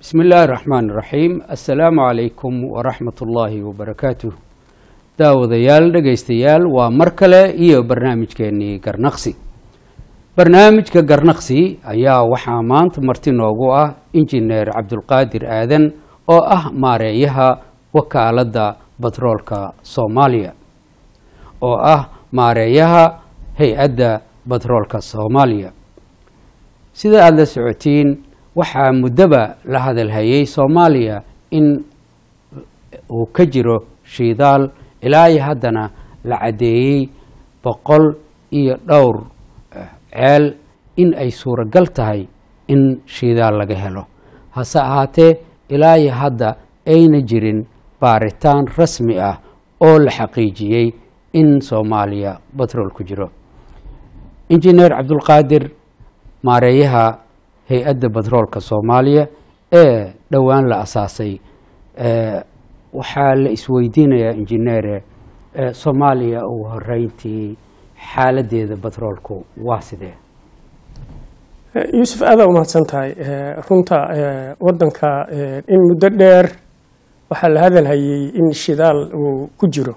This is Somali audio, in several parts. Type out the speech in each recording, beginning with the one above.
bismi illaahi raxmaan raxiim assalaamu calaykum waraxmat ullaahi wabarakaatuh daawadayaal dhegaystayaal waa mar kale iyo barnaamijkeenii garnaqsi barnaamijka garnaqsi ayaa waxaa maanta marti noogu ah injineer cabdulqaadir aadan oo ah maareeyaha wakaaladda batroolka soomaaliya oo ah maareeyaha hay-adda batroolka soomaaliya sida aada la socotiin waxaa muddoba la hadalhayay soomaaliya in uu ka jiro shidaal ilaa iyo haddana la caddeeyey boqol iyo dhowr ceel in ay suuragal tahay in shidaal laga helo hase ahaatee ilaa iyo hadda ayna jirin baaritaan rasmi ah oo la xaqiijiyey in soomaaliya batrool ku jiro injineer cabdulqaadir maareeyaha hay-adda batroolka soomaaliya ee dhowaan la asaasay waxaa la isweydiinayaa injineere soomaaliya ugu horeyntii xaaladeeda batroolku waa sidee yuusuf aadaa umahadsan tahay runta wadanka in muddo dheer waxaa la hadalhayay in shidaal uu ku jiro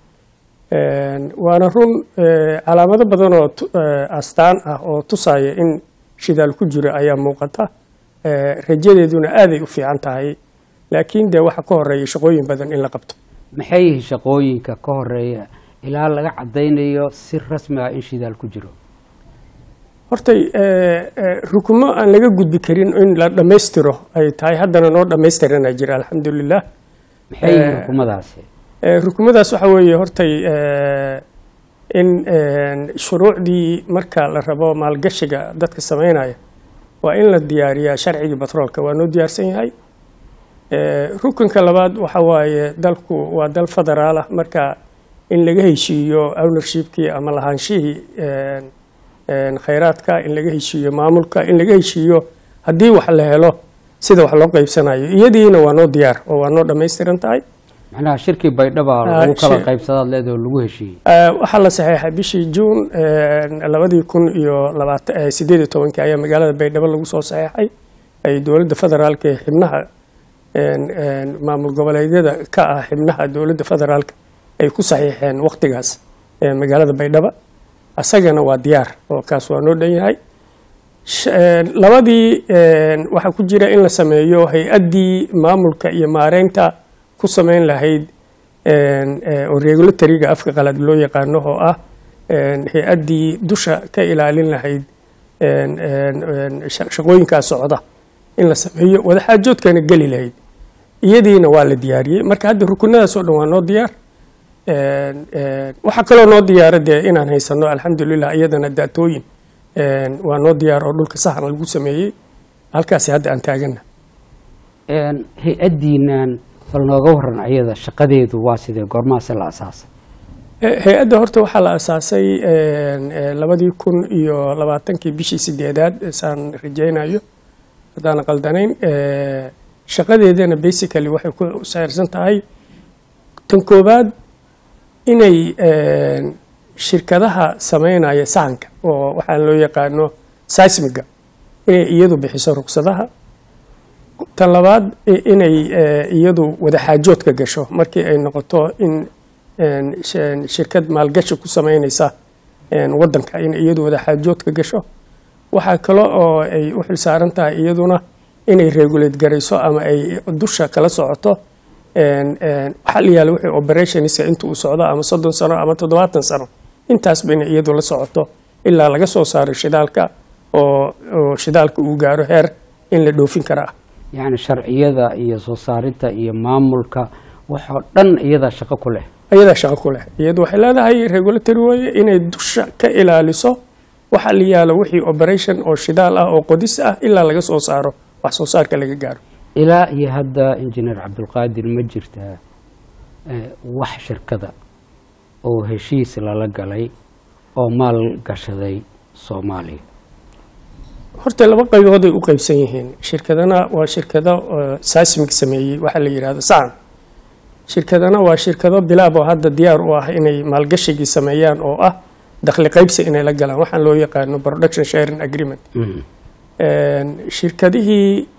waana run calaamado badan oo astaan ah oo tusaya in shidaal ku jiro ayaa muuqata rajadeeduna aaday u fiican tahay laakiin dee waxa ka horeeya shaqooyin badan in la qabto maxay yihiin shaqooyinka ka horeeya ilaa laga caddaynayo si rasmi ah in shidaal ku jiro hortay rukumo aan laga gudbi karin in la dhammaystiro ay tahay haddana noo dhammaystirana jira alxamdulilah maxay yihiin rukumadaasi rukumadaas waxa weeye hortay in shuruucdii marka la rabo maalgashiga dadka samaynaya waa in la diyaariyaa sharcigii batroolka waa noo diyaarsan yahay rukunka labaad waxa waaye dalku waa dal federaal ah marka in laga heshiiyo ownershipkii ama lahaanshihii khayraadka in laga heshiiyo maamulka in laga heshiiyo haddii wax la helo sida wax loo qaybsanayo iyadiina waa noo diyaar oo waa noo dhammaystiran tahay macnaha shirkii baydhaba lagu kala qaybsadaad leedaho lagu heshiiyey waxaa la saxeexay bishii juun labadii kun iyo labaatan sideed iyo tobankii ayaa magaalada baydhabo lagu soo saxeexay ay dowladda federaalka ee xibnaha maamul goboleedyada ka ah xibnaha dowladda federaalka ay ku saxiixeen waktigaas magaalada baydhaba asagana waa diyaar oo kaas waa noo dhan yahay labadii waxaa ku jira in la sameeyo hay-addii maamulka iyo maareynta ku samayn lahayd oo regulatoryga afka qalad loo yaqaano oo ah hay-addii dusha ka ilaalin lahayd shaqooyinkaa socda in la sameeyo wadaxaajoodkana geli lahayd iyadiina waa la diyaariyey marka hadda rukunadaas oo dhan waa noo diyaar waxaa kaloo noo diyaara dee inaan haysano alxamdulilah iyadana daatooyin waa noo diyaar oo dhulka saxna lagu sameeyey halkaasi hadda aan taagana hay-addiinan bal nooga waran ayada shaqadeedu waa sidee goormaase la asaasay hay-adda horta waxaa la asaasay labadii kun iyo labaatankii bishii sideedaad saan rajaynayo haddaan qaldanayn shaqadeedana basically waxay ku sayrsan tahay tan koobaad inay shirkadaha sameynaya sahanka oo waxaan loo yaqaano seismiga inay iyadu bixiso rugsadaha tan labaad inay iyadu wadaxaajoodka gasho markii ay noqoto in shirkad maalgashi ku sameynaysa wadanka in iyadu wadaxaajoodka gasho waxaa kale oo ay u xilsaaran tahay iyaduna inay regulate garayso ama ay dusha kala socoto waxaa la yaala wixii operationska inta uu socdo ama soddon sano ama toddobaatan sano intaasba inay iyadu la socoto ilaa laga soo saaro shidaalka oo shidaalka uu gaaro heer in la dhoofin karaa yacni sharciyada iyo soo saarinta iyo maamulka waxoo dhan iyadaa shaqo ku leh iyadaa shaqo ku leh iyadu waxay leedahay regulatory weye inay dusha ka ilaaliso waxaa la yaalo wixii operation oo shidaal ah oo qodis ah ilaa laga soo saaro wax soo saarka laga gaaro ilaa iyo hadda injineer cabdulqaadir ma jirtaa wax shirkada oo heshiis lala galay oo maal gashaday soomaaliya horta laba qaybood ay u qaybsan yihiin shirkadana waa shirkado seismic sameeyey waxaa la yidhahdo sacan shirkadana waa shirkado bilaab oo hadda diyaar u ah inay maalgashigii sameeyaan oo ah dakhli qaybsi inay la galaan waxaan loo yaqaano production sharing agreement shirkadihii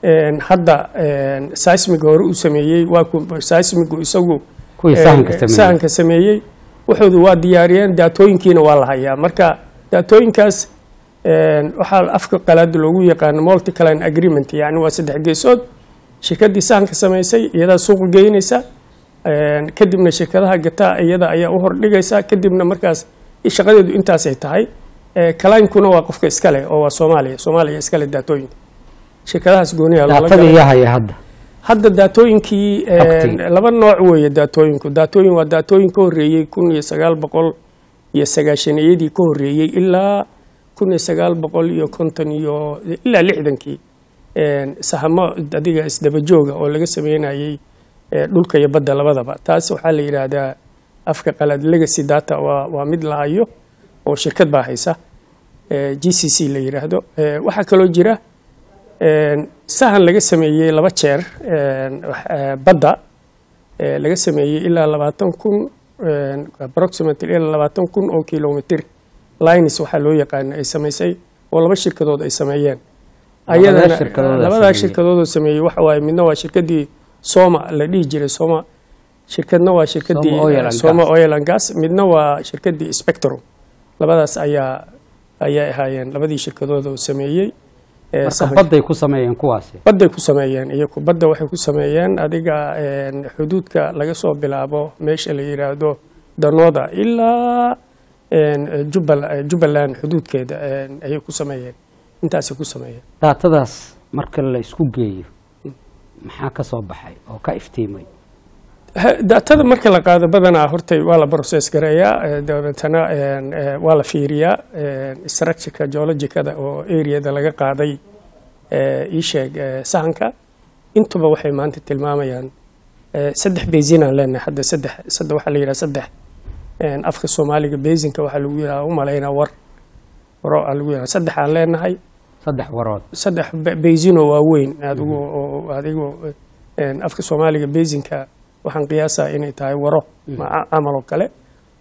een, hadda een, seismiga hore u sameeyey waa ku- seismigu isagu Kuwii een, sahanka sameeyey. sahanka sameeyey wuxuudu waa diyaariyeen daatooyinkiina waa la hayaa marka daatooyinkaas een, waxaa afka qalaad loogu yaqaano multicline agreement yani waa saddex geesood shirkaddii sahanka samaysay iyadaa suuqa geynaysa een, kadibna shirkadaha gataa iyada ayaa u hordhigaysa kadibna markaas shaqadeedu intaasay tahay Ee, kalaankuna waa qofka iskale oo waa soomaaliya soomaaliya iskale daatooyinka shirkadahaas gooniyaa loola daatada galay iyo haya hadda hadda daatooyinkii een, Xogtii. laba nooc weeye daatooyinku daatooyin waa daatooyin ka horreeyey kun iyo sagaal boqol iyo sagaashaniyadii ka horreeyey ilaa kun iyo sagaal boqol iyo konton iyo ilaa lixdankii een, sahamo adiga isdabajooga oo laga sameynayey ee, dhulka iyo badda labadaba taas waxaa la yidhaahdaa afka qalaad legacy data waa, waa mid la hayo oo shirkad baa haysa ee, g c c la yidhaahdo Ee, waxaa kaloo jira een, sahan laga sameeyey laba jeer een, wax- ee, badda ee, laga sameeyey ilaa labaatan kun een, approximately ilaa labaatan kun oo kilomitr lines waxaa loo yaqaana ay samaysay oo laba shirkadood ay sameeyeen Labadaa Ayadana- shirkadood ay labadaa sameeyeen. shirkadood oo sameeyey waxa waaye midna waa shirkadii soma la dhihi jiray soma shirkadna waa shirkadii Soma Oil and soma Gas. oil and gas midna waa shirkadii spectrum labadaas ayaa ayay ahaayeen labadii shirkadood oo sameeyey ee, marka sahanka. badday ku sameeyeen kuwaasi badday ku sameeyeen iyaku badda waxay ku sameeyeen adiga een, xuduudka laga soo bilaabo meesha la yidhaahdo danooda ilaa een, Jubbal- jubbaland xuduudkeeda een, ayay ku sameeyeen intaasay ku sameeyeen daatadaas marka la isku geeyo maxaa ka soo baxay oo ka iftiimay Ha- daatada marka la qaado badanaa hortay waa la process gareeyaa ee, dabeetana een, ee, waa la fiiriyaa een, structureka geologicada oo areada laga qaaday ee, ii sheeg ee, sahanka intuba waxay maanta tilmaamayaan ee, saddex basin aan leenahay hadda saddex saddex waxaa la yidhaha saddex een, afka soomaaliga basinka waxaa lagu yidhaha u malaynaa war waro aa lagu yidhaha saddex aan leenahay saddex warood saddex ba- basinoo waaweyn adigu oo adigu een, afka soomaaliga basinka waxaan qiyaasaa inay tahay waro ma- camal oo kale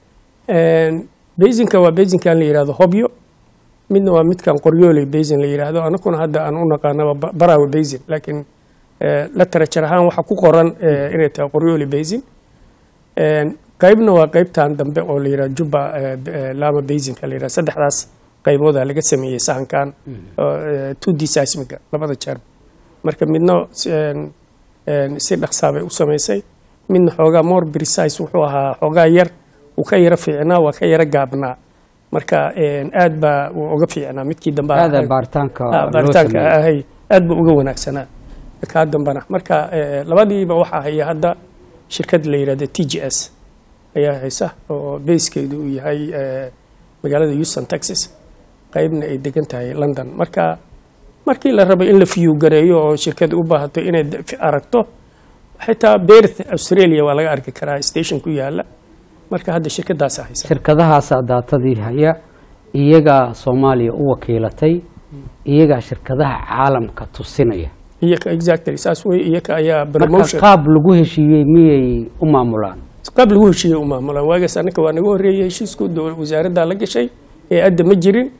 Een, basinka waa basinkan la yidhahdo hobyo midna waa midkan qoryooley basin la yidhaahdo anakuna hadda aan u naqaanaba ba- barawa basin laakiin eh, literature ahaan waxa ku qoran eh, inay tahay qoryooley basin Een, qaybna waa qaybtan dambe oo la yidhahdo juba eh, b- eh, lama basinka la yidhahdo saddexdaas qaybooda laga sameeyey sahankan oo, eh, 2D seismiga labada jeer marka midna een, een, si dhaqsaabay u samaysay midna xoogaa more precise wuxuu ahaa xoogaa yar uu ka yara fiicnaa waa ka yara gaabnaa marka een, aad baa uu uga fiicnaa midkii dambe aada baaritaanka Ah, loo baaritaanka sameeyey ahay aad buu uga wanaagsanaa kaa dambana marka eh, labadiiba waxaa haya hadda shirkad la yidhahda t g s ayaa haysa oo bayskeedu uu yahay eh, magaalada houston texas qaybna ay degan tahay london marka markii la rabo in la fiyu gareeyo oo shirkad u baahato inay d- fi- aragto xitaa beerth australia waa laga arki karaa station ku yaala marka hadda shirkadaasa haysa shirkadahaasaa daatadii haya iyagaa soomaaliya u wakiilatay iyagaa shirkadaha caalamka tusinaya iyaka exactly saas wey iyaka ayaa marka promotion qaab lagu heshiiyey miyay u maamulaan qaab lagu heshiiyey u maamulaan waagaas annaka waa naga horreeyey heshiisku dow- wasaaraddaa la gashay ee adda ma jirin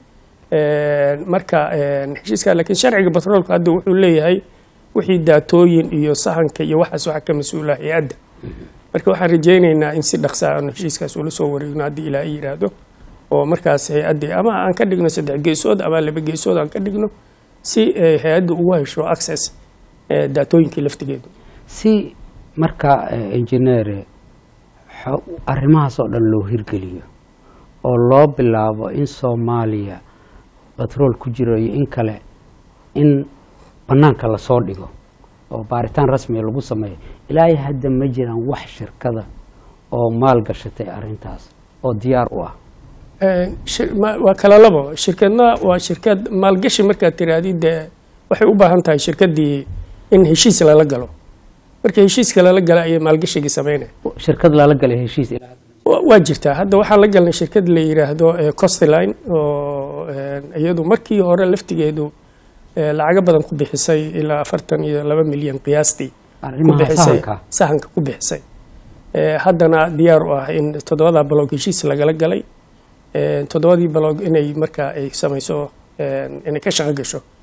Een, marka een, heshiiska laakiin sharciga batroolka hadda wuxuu leeyahay wixii daatooyin iyo sahanka iyo waxaas waxa ka mas-uula hay-adda marka waxaan rajaynaynaa in si dhaqsa aanu heshiiskaas ula soo wareegno haddii ilaa i yidhaahdo oo markaas hay-addii ama aan ka dhigno saddex geesood ama laba geesood aan ka dhigno si eh, hay-addu ugu hesho access eh, daatooyinkii laftigeedu si marka eh, engineere xo- arrimahaas oo dhan loo hirgeliyo oo loo bilaabo in soomaaliya batrool ku jiro iyo in kale in bannaanka lasoo dhigo oo baaritaan rasmiga lagu sameeyo ilaahay hadda ma jiraan wax shirkada oo maal gashatay arrintaas oo diyaar u ah Een, shir- ma- waa kala labo shirkadna waa shirkad maalgashi markaad tirahdid dee waxay u baahan tahay shirkaddii in heshiis lala galo marka heshiiska lala gala ayay maalgashigii sameynaya shirkad lala galay heshiis ilaa hadda Wa- waa jirtaa hadda waxaan la galnay shirkad la yidhaahdo eh, coastline oo een, iyadu markii hore laftigeedu eh, lacago badan ku bixisay ilaa afartan iyo laba milyan qiyaastii ku arrimaha bixisay sahanka sahanka ku bixisay Eh, haddana diyaar u ah in toddobada baloog heshiis lagala galay Eh, toddobadii baloog inay markaa ay samayso eh, inay ka shaqo gasho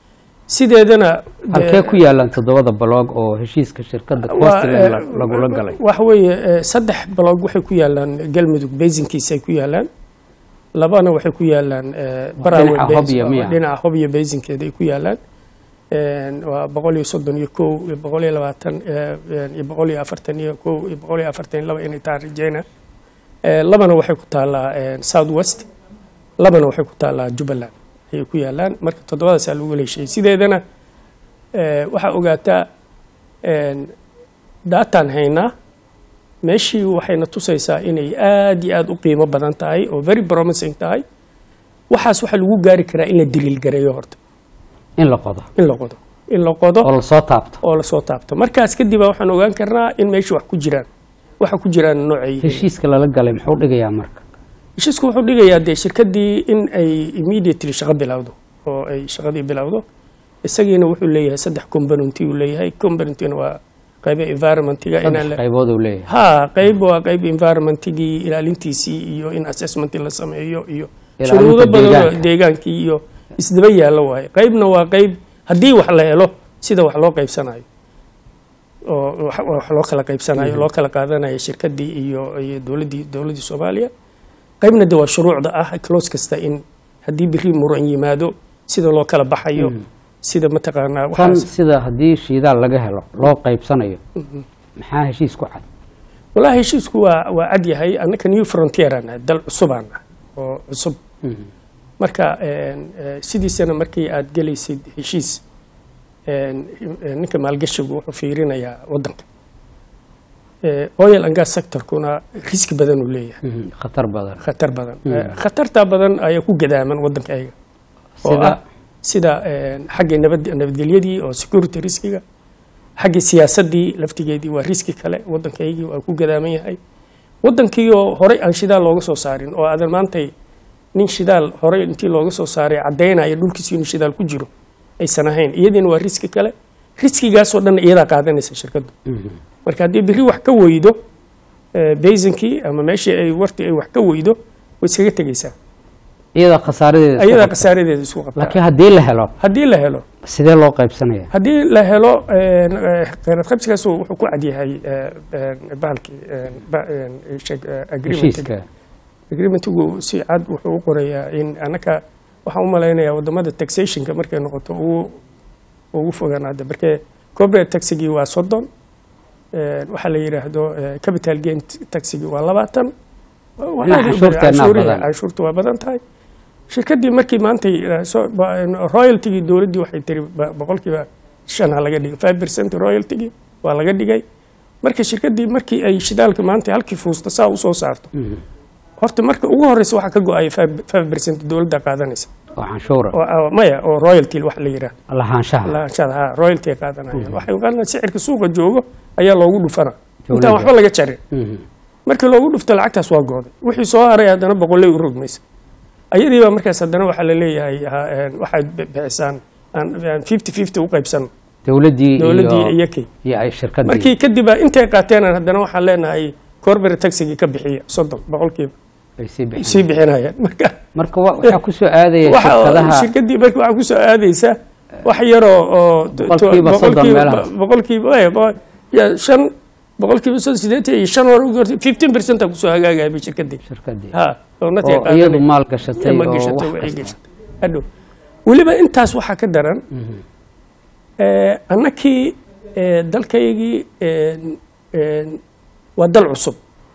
sideedana halkee ku yaalaan toddobada baloog oo heshiiska shirkadda costigan lagula galay waxa weeye eh, saddex baloog waxay ku yaalaan galmudug basinkiisa ay ku yaalaan labana waxay ku yaalaan eh, Barawe dhinaca Basin- Hobyo miya? dhinaca hobyo basinkeeda ay ku yaalaan En, waa boqol iyo soddon iyo kow iyo boqol iyo labaatan eh, en, iyo boqol iyo afartan iyo kow iyo boqol iyo afartan iyo laba inay tahay rajeyna Eh, labana waxay ku taallaa en, south west labana waxay ku taallaa jubbaland ayay ku yaalaan marka toddobadaasaa lagu heshiiyey sideedana eh, waxaa ogaataa en, daataan haynaa meeshii waxayna tusaysaa inay aad iyo aad u qiimo badan tahay oo very promising tahay waxaas waxaa lagu gaari karaa in la daliil gareeyo horta in la qodo in la qodo in la qodo oo lasoo taabto oo lasoo taabto markaas kadib baa waxaan ogaan karnaa in meeshii wax ku jiraan waxa ku jiraan noocay heshiiska lala galay muxuu dhigayaa marka heshiisku wuxuu dhigayaa dee shirkaddii in ay immediately shaqo bilowdo oo ay shaqadii bilowdo isagiina wuxuu leeyahay saddex componenty uu leeyahay componentyna waa qayba environmentiga inaan saddex la- qaybood uu leeyahay ha qayb waa qayb environmentigii ilaalintiisii iyo in assessment la sameeyo iyo Ilaalinta shuruudo badan oo deegaanka. deegaankii iyo isdaba yaallo waaye qaybna waa qayb haddii wax la helo sida wax loo qaybsanayo oo wax wax loo kala qaybsanayo loo kala qaadanayo shirkadii iyo iyo dowladdii dowladdii soomaaliya qaybna de waa shuruucda ah close kasta in haddii biri muran yimaado sida loo kala baxayo sida mataqaanaa tan waxaas sida haddii shidaal laga helo loo qaybsanayo maxaa heshiis ku cad walahi heshiisku waa waa cad yahay annaka new frontieran nahay dal cusubaan ah oo cusub marka en, eh, sidiisana markii aad gelaysid heshiis en, eh, ninka maalgashigu wuxuu fiirinayaa wadanka Eh, oil and gas sectorkuna riski badan uu leeyahay Mhm, khatar badan khatar badan Eh, khatarta badan ayaa ku gadaaman wadanka ayaga oo Sida? ah sida en, xagga nabad nabadgelyadii oo security riskiga xagga siyaasadii laftigeedii waa riski kale wadankaygii waa ku gadaaman yahay wadankiioo horey aan shidaal looga soo saarin oo aadan maantay nin shidaal horey intii looga soo saaray caddaynaya dhulkiisi inuu shidaal ku jiro aysan ahayn iyadiina waa riski kale riskigaasoo dhan iyadaa qaadanaysa shirkaddu Mhm. marka haddii biri wax ka weydo eh, basinkii ama meeshii ay warti ay wax ka weydo way iskaga tegeysaa iyada khasaaradeeda isku ayadaa qabta. khasaaradeeda isku qabtaa laakiin haddii la helo haddii la helo sidee loo qaybsanaya haddii la helo en, eh, kheyraad qaybsigaas wuxuu ku cadyahay eh, en, bahalkii en, ba- en, sheeg, eh, agreement heshiiska agreementigu si cad wuxuu u qorayaa in annaka waxaan u malaynayaa wadamada taxationka markay noqoto ugu ugu fogaanaada markee corporate taxigii waa soddon en, waxaa la yidhaahdo eh, capital gain taxigii waa labaatan Waa Dhinaca aad u canshuurteennaa canshuurihi- badan. canshuurta waa badan tahay shirkadii markii maantay eh, soo- ba- en, royaltigii dowladdii waxay tiri ba- boqolkiiba shan ha laga dhigay five percent royaltigii waa laga dhigay marka shirkadii markii ay shidaalka maanta halkii fuusta saa usoo saarto Mhm. horta marka ugu horeysa waxaa ka go-aya five percent dowladda qaadanaysa oo canshuura oo- oo- maya oo royalty wax la yidhaah lahaanshaha lahaanshaha ha royalty ay qaadanayaan waxay qaadanayaan sicirka suuqa joogo ayaa loogu dhufana intaan Dowladda. waxba laga jarin Mhm. markii loogu dhufto lacagtaas waa gooday wixii soo haray haddana boqolley u rogmaysa ayadii baa markaas haddana waxaa la leeyahay ha- een, waxaad bi- bixisaan aan aan fifty fifty u qaybsano dowladdii dowladdii iyo iyo kay iyo ay shirkaddii markii kadib intay qaateenan haddana waxaan leenahay corporate taxigii ka bixiya soddon boqolkiiba ay sii bixin sii bixinayaan marka marka wa- waxaa ku soo aadaya waxa shirkadaha shirkadii marka waxaa kusoo aadaysa wax yaroo oo Boqolkiiba soddon meelahaas. boqolkiiba eh, boqol- ya, shan boqolkiiba soddon sideetan iyo shan hore ugu hortay fifteen percent aa kusoo hagaagaya bay shirkadii shirkaddii ha oo natay oo iyadu maal gashatay ma oo gashatay wax waxay kasta. gashatay hadhow weliba intaas waxaa ka daran eh, annakii eh, dalkaygii en- en, waa dal cusub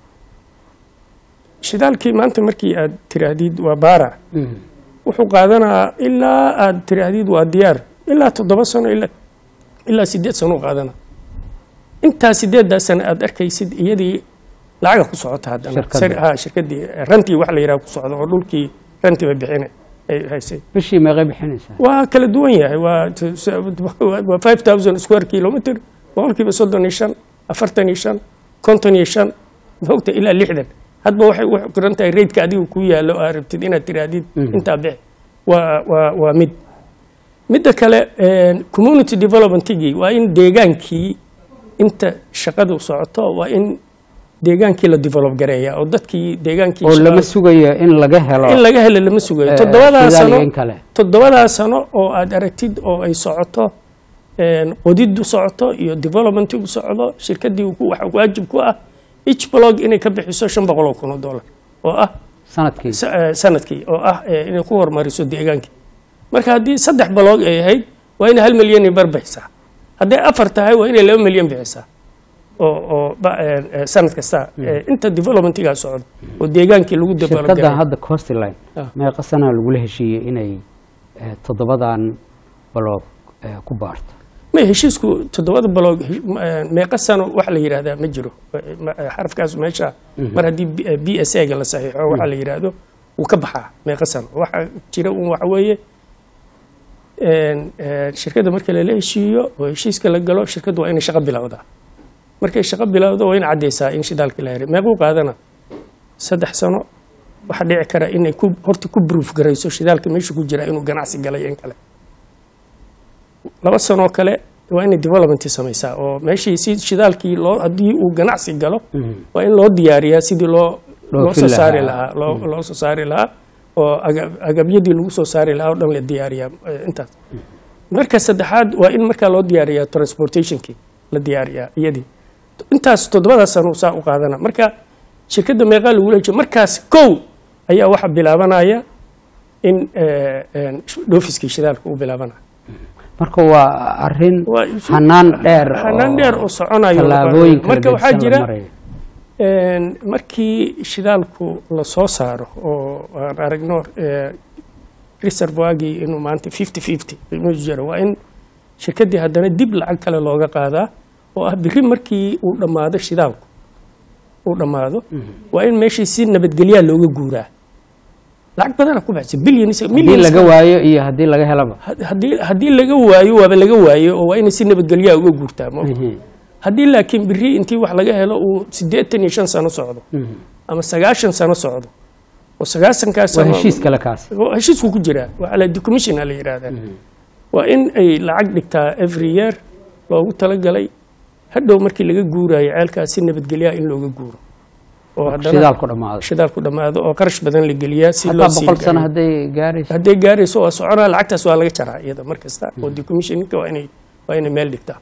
shidaalkii maanta markii aad tiraahdid waa baara Mhm. wuxuu qaadanaa ilaa aad tiraahdid waa diyaar ilaa toddoba sano ilaa ilaa sideed sano u qaadana intaa sideeddaa sano aad arkaysid iyadii lacaga ku socota haddana Shirkadda. Sar- ha shirkadii rantii wax la yidhaha ku socda oo dhulkii rantii ba bixina ay haysay bishii meeqay bixinaysaa waa kala duwan yahay waa t- s- waa five thousand square kilometer boqolkiiba soddon iyo shan afartan iyo shan konton iyo shan mogta ilaa lixdan hadba waxay u qiran tahay raidka adiga ku yaallo aa rabtid inaad tiraahdid Mhm. intaa bixi waa waa waa mid midda kale en, community developmentigii waa in deegaankii inta shaqadu socoto waa in deegaankii la develop gareeya oo dadkii deegaankii oo shabaab- lama sugayo in laga helo in laga helo lama sugayo eh, toddobadaa shidaal iyo sano in kale toddobadaa sano oo aad aragtid oo ay socoto een, qodidu socoto iyo developmentigu socdo shirkadii ku- waxa waajib ku ah each blog inay ka bixiso shan boqol oo kun oo dollar oo ah sanadkii sa- eh, sanadkii oo ah eh, inay ku horumariso deegaankii marka haddii saddex blog ay ahayd waa inay hal milyan bar bixisaa hadday afar tahay waa inay laba milyan bixisaa oo oo ba- eh, eh, sanad kasta eh, inta developmentigaa socdo oo deegaankii lagu develop shirkaddan gareeyo. hadda coastline Ah. meeqa sanaa lagula heshiiyey inay eh, toddobadan baloog eh, ku baarto ma heshiisku toddobada baloog meeqa sano wax la yidhahdaa ma jiro Ma- xarafkaas meesha mar haddii b s a ga la saxiixo waxa la yidhaahdo wuu ka baxaa meeqa sano waxa jira un waxa weeye een, een, shirkadda marka lala heshiiyo oo heshiiska la galo shirkaddu waa inay shaqo bilowdaa markay shaqo bilowdo waa in caddaysaa in shidaalkii la heray meequu qaadana saddex sano waxaa dhici kara inay ku horta ku proof garayso shidaalka meesha ku jira inuu ganacsi galay in kale laba sanoo kale waa inay development samaysaa oo meeshii si shidaalkii loo haddii uu ganacsi galo waa in loo diyaariyaa sidii loo loo Dhoofin soo saari lahaa. lahaa loo loo soo saari lahaa oo aga- agabyadii lagu soo saari lahaa oo dhan la diyaariyaa eh, intaas marka saddexaad waa in markaa loo diyaariyaa transportationkii la diyaariyaa iyadii intaas toddobada sano saa u qaadana marka shirkadda meeqaa lagula heshiyo markaas kow ayaa waxa bilaabanaya in eh, eh, dhoofiskii shidaalka uu bilaabanaya marka waa arin Waa isu- hanaan dheer hanaan dheer oo soconayo tallaabooyin kala marka waxaa gedisan la jira marayo. een, markii shidaalku la soo saaro oo aan aragno eh, reservoirgii inuu maanta fifty fifty inuu jiro waa in shirkaddii haddana dib lacag kale looga qaadaa oo ah biri markii uu dhammaado shidaalku uu dhammaado waa in meeshii si nabadgelyaa looga guuraa lacag badana ku baxsa billions haddii millions laga waayo iyo haddii laga helaba haddii haddii laga waayo waaba laga waayo oo waa inay si nabadgelyaa uga guurtaa ma ogta? haddii laakiin biri intii wax laga helo uu siddeetan iyo shan sano socdo ama sagaashan sano socdo oo sagaasankaas waa sano heshiis kale kaasi oo heshiisku ku jiraa waa ala decommissiona la yidhaahdaa waa in ay lacag dhigtaa every year loogu talagalay hadhow markii laga guurayo ceelkaas si nabadgelyaa in looga guuro oo haddana shidaalku dhammaado shidaalku dhammaado oo qarash badan la geliyaa si loo hataa sii boqol sano gaaro. hadday gaarayso hadday gaarayso waa soconaa lacagtaas waa laga jaraa iyada mar kasta oo decommissioninka waa inay waa inay meel dhigtaa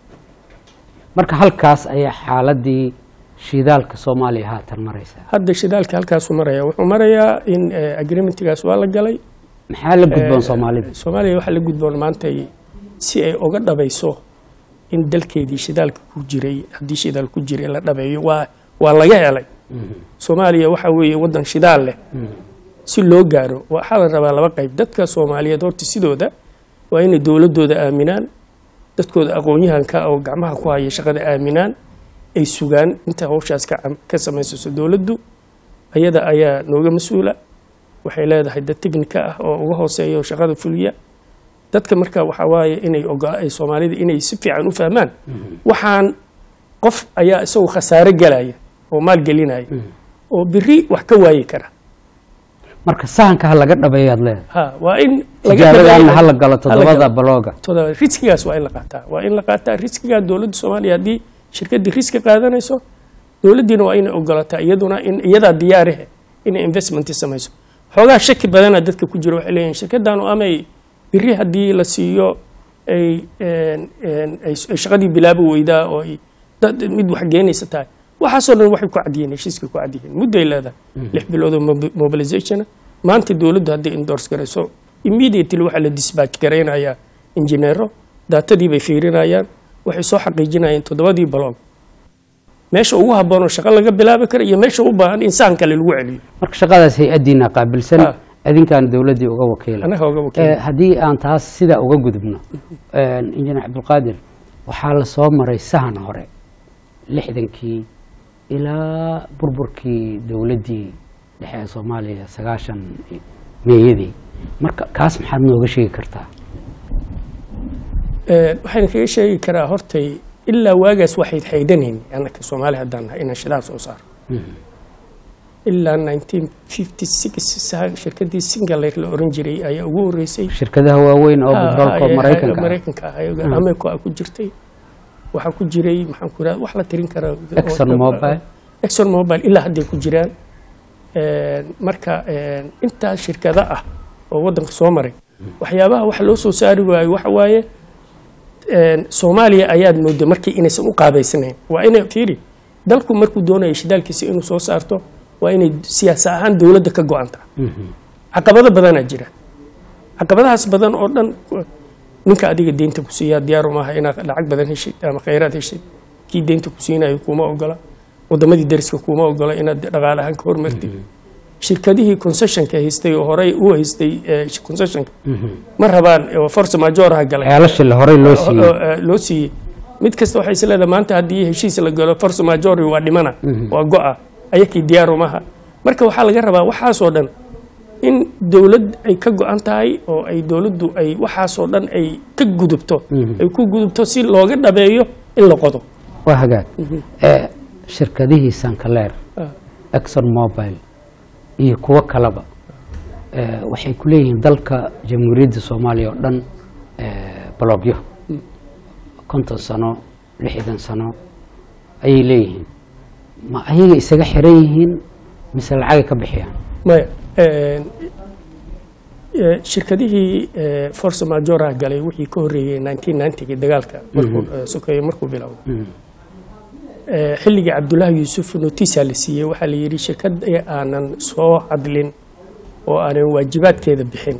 marka halkaas ayaa xaaladii shidaalka soomaaliya haatan maraysaa hadda shidaalka halkaasuu maraya wuxuu marayaa in eh, agreementigaas waa la galay maxaa la gudboon Eh, soomaalida soomaaliya waxaa la gudboon maantay si ay uga dhabayso in dalkeedii shidaalka ku jiray haddii shidaal ku jiray la dhabeeyo waa waa laga helay soomaaliya waxa weeye waddan shidaal leh si loo gaaro waxaa la rabaa laba qayb dadka soomaaliyeed horta sidooda waa inay dowladooda aaminaan dadkooda aqoon-yahanka oo gacmaha ku haya shaqada aaminaan ay sugaan inta hawshaas ka cam- ka samaysaso dowladdu ayada ayaa nooga mas-uula waxay leedahay dad technica ah oo uga hooseeya oo shaqada fuliya dadka marka waxaa waaye inay oga ay soomaalida inay si fiican u fahmaan waxaan qof ayaa isagu khasaare galaya oo maal gelinaya oo biri wax ka waayi kara marka sahanka ha laga dhabeeyaad leedahay ha waa in tijaabadaana dhabeeyo- ha la galo ha la toddobada galo. balooga todoba riskigaas waa in la qaataa waa in la qaataa riskigaa dowladda soomaaliya haddii shirkaddii riski qaadanayso dowladdiina waa inay ogolataa iyaduna in iyadaa diyaarihe inay investment samayso xoogaa shaki badana dadka ku jira waxay leeyihin shirkaddaanu amay biri haddii la siiyo ay een, een, ay ay shaqadii bilaabi weydaa oo ay dad mid wax geenaysa tahay waxaasoo dhan waxay ku cadyihiin heshiiskay ku cadyihiin mudday leedahay lix bilood oo mobi- mobilizationa maanta dowladdu hadday endorse garayso immediately waxaa la dispatch garaynayaa injineero daatadii bay fiirinayaan waxay soo xaqiijinayaan toddobadii baloog meesha ugu habboon oo shaqo laga bilaabi kara iyo meesha u baahan insaan kale lagu celiyo marka shaqadaas hay-addiina qaabilsan Ha. adinkaan dowladdii uga wakiila anaga oga Eh, wakiil haddii aan taas sidaa uga gudubno injineer cabdulqaadir waxaa la soo maray sahan hore lixdankii ilaa burburkii dowladdii dhexe ee soomaaliya sagaashan meeyadii marka kaas maxaad nooga sheegi kartaa Ee, waxaan kaga sheegi karaa hortay ilaa waagaas waxay xaydanayn annaka soomaali haddaan nahay inaan shidaal soo saaro ilaa 1956 sa- shirkaddii singaler la oran jiray ayaa ugu horeysay shirkadaha waaweyn oo Ah, batroolka ah, maraykanka ah. maraykanka ah ayaga ameerka ku jirtay waxaa ku jiray maxaan ku irahda wax la tirin karaa Exxon Mobil. exxon mobile ilaa hadday ku jiraan Een, marka een, intaas shirkado ah oo waddanka soo maray waxyaabaha wax loo soo saari waayo waxa waaye een, soomaaliya ayaad mooday markii inaysan u qaabaysnayn waa inay fiiri dalku markuu doonayo shidaalkiisa inuu soo saarto waa inay siyaasa ahaan dowladda ka go-an tahay caqabado badanaa jira caqabadahaas badan oo dhan ninka adiga deynta ku siiyaa diyaar umaaha inaad lacag badan heshid ama khayraad heshid kii deynta ku siinayo kuma ogola wadamadii dariska kuma ogola inaad dhaqaale ahaan ka hormartid shirkadihii concessionka haystay oo horey u haystay eh, concessionka ma rabaan oo force majoraha galay ceelasha la horey loo siiyey oo, eh, loo siiyey mid kasta waxay is leedahay maanta haddii heshiis la galo force majori waa dhimana waa go-a ayakii diyaar umaha marka waxaa laga rabaa waxaasoo dhan in dowlad ay ka go-an tahay oo ay dowladdu ay waxaasoo dhan ay ka gudubto ay ku gudubto si looga dhabeeyo in la qodo waa hagaag Eh, shirkadihii sankaleer Ah. exxon mobile iyo kuwo kaleba eh, waxay ku leeyihiin dalka jamhuuriyadda soomaaliya oo dhan eh, balogyo konton sano lixdan sano ayay leeyihiin ma ayaga isaga xiran yihiin mise lacagay ka bixiyaan maya een, eh, shirkadihii eh, force majoraha galay wixii ka horreeyey 1990 dagaalka markuu eh, sokeeye markuu bilowday Eh, xilligii cabdullaahi yuusuf notiisa la siiyey waxaa la yidhi shirkad aanan soo hadlin oo aanan waajibaadkeeda bixin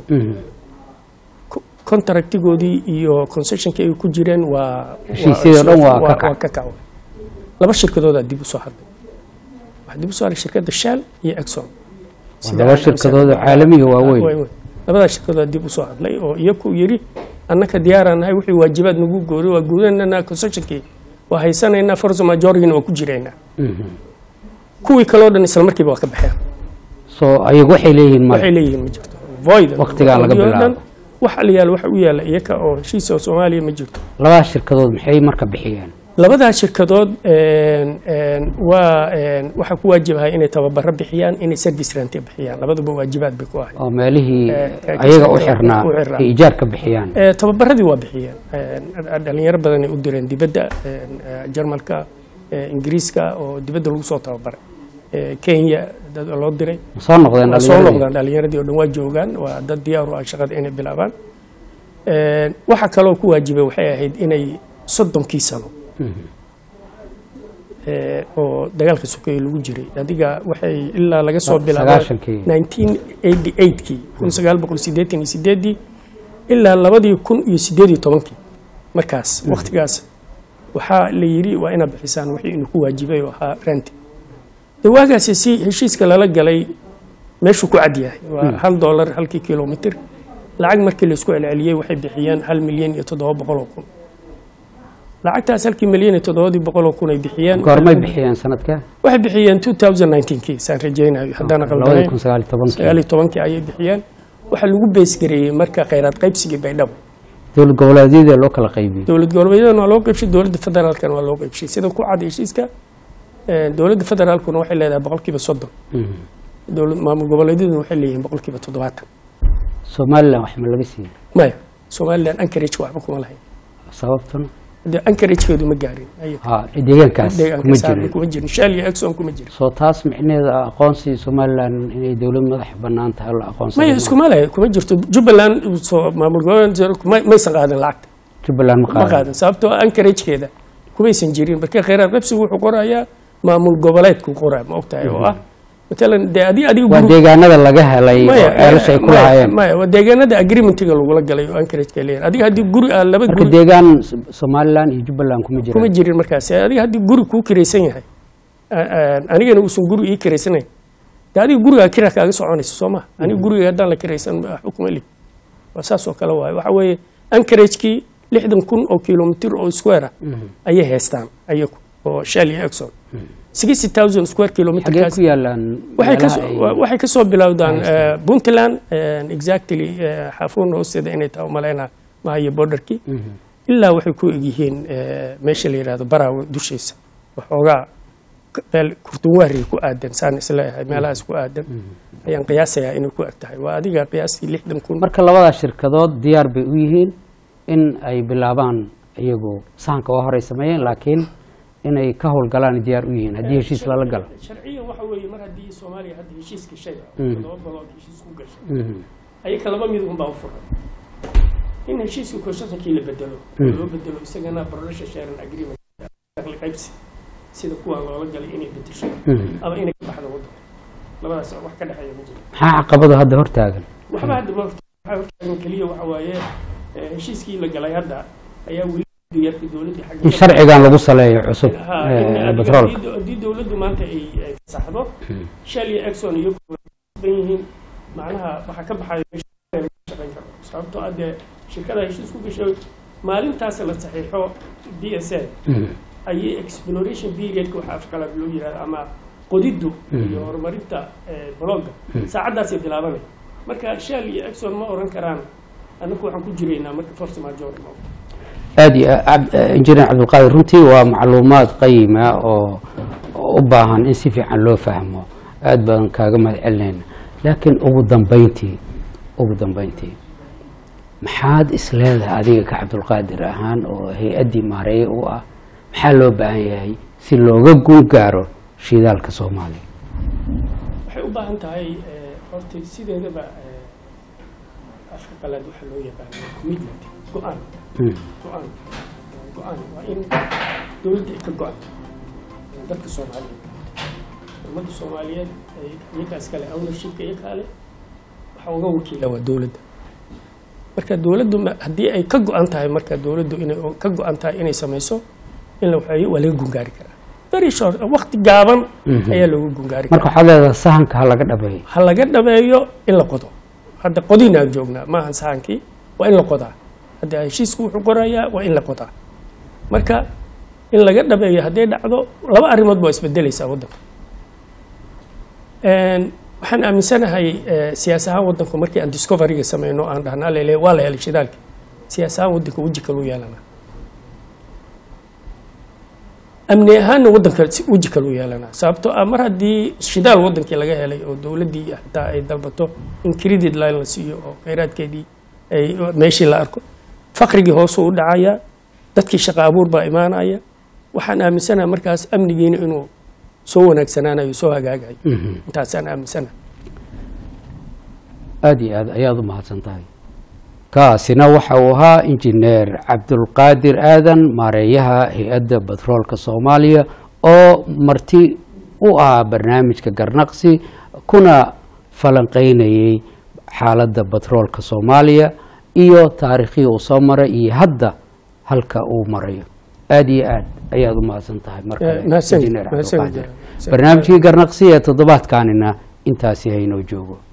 ko- contractigoodii iyo concessionkii ay ku jireen waa Heshiisyadii oo dhan waa ka kac. waa ka kac laba shirkadoodaa dib u soo hadlay waxaa dib u soo hadlay shirkadda shell iyo exxon Sida laba aan shirkadood oo aaminsan- caalamiga waaweyn. Waaweyn. labadaa shirkadoodaa dib u soo hadlay oo iyaku yidhi annaka diyaaraan nahay wixii waajibaad nagu goori waa guudananaa concessionkii waa haysanaynaa force majorigina waa ku jiraynaa kuwii kaloo dhan isla markiiba waa ka baxeen so ayagu waxay leeyihiin waxay male leeyihiin ma jirto void Waqtigaa laga Waqtigii oo dhan bilaabo. waxa la yaala waxa u yaala iyaka oo heshiis oo soomaaliya ma jirto labadaas shirkadood maxay marka bixiyeen labadaa shirkadood een, een, waa een, waxaa ku waajibahay inay tababaro bixiyaan inay service rent bixiyaan labaduba waajibaad bay ku ahay oo meelihii Eh, eh, ayaga u u xirnaa xirnaa. ay ijaar ka bixiyaan Eh, tababaradii waa bixiyeen Een, dhalinyaro badanay u direen dibadda een, eh, jarmalka eh, ingiriiska oo dibadda lagu soo tababaray Eh, kenya dad loo diray ma soo noqdeen waa soo dhalinyaradii? noqdaan dhalinyaradii oo dhan waa joogaan waa dad diyaar u ah shaqada inay bilaabaan Een, waxa kaloo ku waajibay waxay ahayd inay soddonkii sano ee, oo dagaalka sokeeye lagu jiray adiga waxay ilaa laga soo Sa- bilaabo sagaashankii. 1988kii kun sagaal boqol siddeetan iyo sideedii ilaa labadii kun iyo siddeed iyo tobankii markaas waktigaas waxaa la yidhi waa inaad bixisaan wixii inuu ku waajibay oo ahaa renti de waagaasi si heshiiska lala galay meeshuu ku cad yahay waa hal doolar halkii kilomitr lacag markii laisku celceliyey waxay bixiyeen hal milyan iyo toddoba boqol oo kun lacagtaas halkii milyan iyo toddobadii boqol oo kun ay bixiyeen goormay bixiyeen sanadka waxay bixiyeen 2019kii saan rajaynayo haddaan labadii qaldanayn kun sagaal iyo tobankii sagaal iyo tobankii ayay bixiyeen waxaa lagu beesgareeyey marka khayraad qaybsigii baydhabo dowlad goboleedyada loo kala qaybiyey dowlad goboleedyadana waa loo qaybshay dowladda federaalkana waa loo qaybshay sida ku cad heshiiska eh, dowladda federaalkuna waxay leedahay boqolkiiba soddon Mhm. dowlad maamul goboleedyaduna waxay leeyihiin boqolkiiba toddobaatan somalilan wax ma laga siiyey maya somalilan ankarage waxba kuma lahayn sababtuna de ankaragekeedu ma gaarin ayaga. ha deegaankaas deegaanka kuma saarna jirin kuma jirin shell iyo exxon kuma jirin soo taas micneheeda aqoonsi somalilan inay dowlad madax banaan tahay oo la aqoonsado maya iskuma leh kuma jirto jubbaland soo maamul goboleed ma- maysan qaadin lacagta jubbaland ma ma qaadan qaadan sababtoo ankaragekeeda kumaysan jirin marka khayraad qabsigu wuxuu qorayaa maamul goboleedku qoraa ma ogtahay oo ah matalan dee adi adiga waa guri- deegaanada laga helay oo maya ceelasha ay ku maya- lahaayeen maya waa deegaanada agreementiga lagula galay oo ankarageka leeyahay adiga haddii guri aa laba marka guri deegaan somalilan iyo jubbaland kuma kuma jiraan jirin markaas adiga haddii guri kuu kiraysan yahay a- a- anigana uusan guri ii kiraysanayn de adiga gurigaa kira kaaga soconaysa soo ma aniga guriga haddaan la kiraysan xukuma li waa saas oo kale waaye waxa weeye ankaragekii lixdan kun oo kilomitr oo square ah ayay haystaan ayagu oo shell iyo exxon sixty thousand square xagee kilometrkaas ku yaalaan waxay ka meelaha ay- soo- waxay ka soo bilowdaan eh, puntland eh, exactly eh, xaafuun hoosteeda inay tahay umalaynaa mahayo borderkii ilaa waxay ku egyihiin eh, meesha la yidhahdo baraawe dushiisa waxoogaa k- meel kurtunwaari ku aadan saan isleeyahay meelahaas ku aadan ayaan qiyaasayaa inay ku eg tahay waa adiga qiyaastii lixdan kun marka labadaas shirkadood diyaar bay u yihiin in ay bilaabaan iyagu sahanka waa horey sameeyeen laakiin inay ka howlgalaan diyaar u yihiin haddii heshiis lala galo sharciyan waxa weeye mar haddii soomaaliya hadda heshiis gashay Mm. todoba golood heshiis ku gashay Mhm. ayaka laba mid unbaa u furan in heshiiska constitutionkii la bedelo oo Mm. loo bedelo isagana production sharing agreement dakhli qaybsi sida kuwaan loola galay inay bedesho Mhm. ama inay ka baxdo waddanka labadaas wax ka dhexeeya ma jiro maxaa caqabado hadda hortaagan waxba hadda ma waxaa hortaagan keliya waxa waaye eh, heshiiskii la galay hadda ayaa weli diyaarka dowladda xagga in sharcigan lagu saleeyo cusub Ha, ee, in adiga batroolka haddii- haddii dowladdu maanta ay ay fasaxdo Mm. shell iyo exxon iyo kuwa ban yihiin macnaha waxaa ka baxayo meesha laga shaqayn karo sababtoo ah dee shirkada heshiis ku gashay maalintaas la saxiixo d s a Mhm. ayay exploration periodka waxa afqalaad loo yihahdo ama qodiddu Mhm. iyo horumarinta eh, blogga Mhm. saacaddaasay bilaabanay marka shell iyo exxon ma oran karaan annaku waxaan ku jiraynaa marka force major no aad iyo aad injineer cabdulqaadir runtii waa macluumaad qayima oo oo u baahan in si fiican loo fahmo aad baan kaaga mahad celinayna laakiin ugu dambeyntii ugu dambeyntii maxaad isleedahay adiga ka cabdulqaadir ahaan oo hay-addii maareeye u ah maxaa loo baahan yahay si looga guul gaaro shidaalka soomaaliya waxay u baahan tahay eh, horta sideedaba eh, afka qalaad waxaa loo yaqaana commitment go-aan Mm. go-aan go-aan waa in dowladda ay ka go-an dadka soomaaliyeed ummadda soomaaliyeed ay iyakaas kale ownershipka iyo kale waxaa uga wakiila waa dowladda marka dowladdu ma- haddii ay ka go-an tahay marka dowladdu inay ka go-an tahay inay samayso in la waxeeyo waa laga gungaari karaa very short waqti gaaban Mhm. ayaa looga gungaari marka karaa waxaad leedahay sahanka ha laga dhabeeyo ha laga dhabeeyo in la qodo hadda qodinaan joognaa maahan sahankii waa in la qodaa hadda heshiisku wuxuu qorayaa waa in la qodaa marka in laga dhabeeyo hadday dhacdo laba arrimood baa isbedelaysaa waddanka Een, waxaan aaminsanahay eh, siyaas ahaan waddanku markii aan discoveryga sameyno aan dhahnaa lele waa la helay shidaalki siyaas ahaan waddanka weji kaluu yeelanaa amni ahaanna waddanka si weji kaluu yeelanaa sababtoo ah mar haddii shidaal waddankii laga helay oo dowladdii xitaa ay dalbato in credit line la siiyo oo kheyraadkeedii ay meeshii la arko faqrigii hoosuu u dhacaya dadkii shaqo abuur baa imaanaya waxaan aaminsanahay markaas amnigiina inuu soo wanaagsanaanayo soo hagaagayo Mhm. intaasaan aaminsanahay aada iyo aad ayaad u mahadsan tahay kaasina waxa uu ahaa injineer cabdulqaadir aadan maareeyaha hay-adda batroolka soomaaliya oo marti u ahaa barnaamijka garnaqsi kuna falanqeynayay xaaladda batroolka soomaaliya iyo taariikhii uu soo maray iyo hadda halka uu marayo aada iyo aad ayaad u mahadsan tahay mar kale Eh, mahadsanid, injineer mahadsanid, cabdulqaadir mahadsanid. barnaamijkii garnaqsi ee toddobaadkanina intaasi haynoo joogo